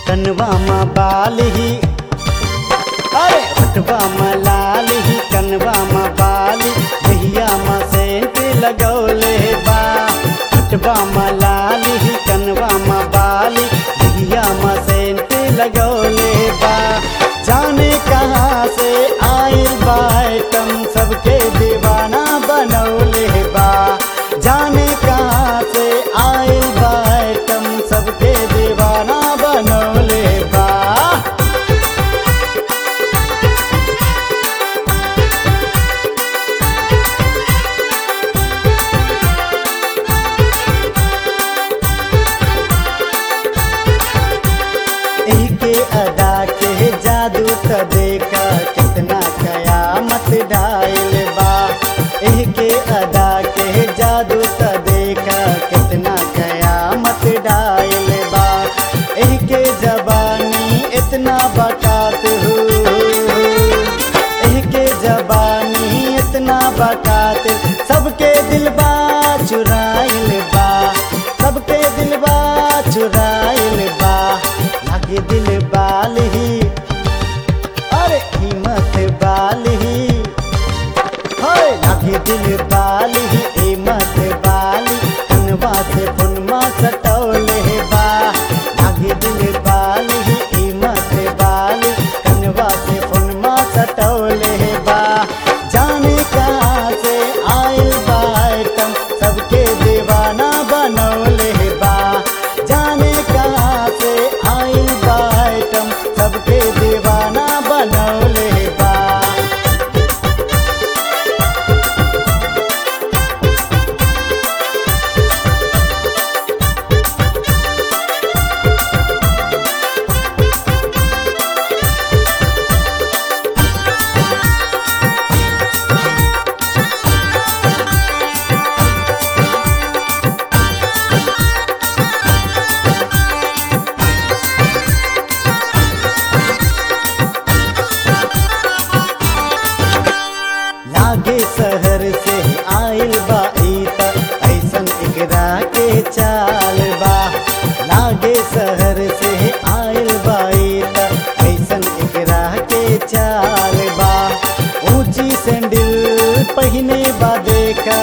कनवा में बाल ही अरे हटवा में लाल ही कनवा में बाल दहिया में सेंट लगौले बा हटवा में लाल ही कनवा में बाल दहिया में सेंट लगौले बा जाने कहाँ से आइल बा आइटम सबके दीवाना बनौले बा जाने कहाँ से आइल बा आइटम सबके दीवाना बनौले बा के अदा के जादू त देखा कितना कयामत डायल बा एह के अदा के जादू त देखा कितना कयामत डायल बा एह के जबानी इतना बकात हो एह के जबानी इतना बकात सबके दिलबा चुराइल बा सबके दिलबा चुराइल बा लागे दिल बाल ही अरे कीमत बाल ही हाय लागे दिल बाल ही कीमत बाल कनवा से फुनमा सटौले बा लागे दिल बाल ही कीमत बाल कनवा से फुनमा सटौले बा जाने कहाँ से आइल बा आइटम सबके दीवाना बनौले बा जाने कहाँ से आइल बा आइटम सबके दीवाना बनौले बा लागे शहर से आइल बा ई त ऐसन एकरा के चाल बा लागे शहर से आइल बा ई त ऐसन एकरा के चाल बा ऊंची सैंडल पहिने बा देखा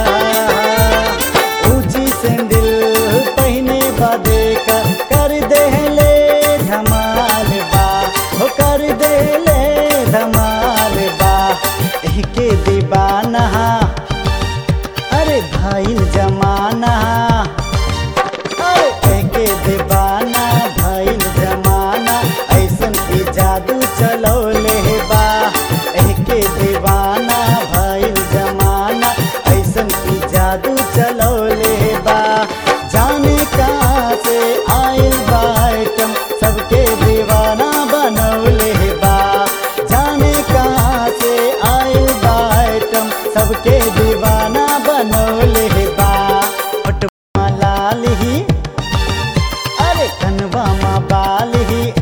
ऊंची सैंडल पहिने बा देखा कर देले धमाल बा हो कर देले धमाल बा के दीवाना अरे भाई जमाना अरे के दीवाना भाई जमाना ऐसन की जादू चलौले बा के दीवाना भाई जमाना ऐसन की जादू चलौले बा जाने कहाँ से आइल बा आइटम सबके दीवाना बनौले बा जाने कहाँ से आइल बा आइटम सबके दीवाना बनौले बा पटवा लाल ही अरे कनवा मा बाल ही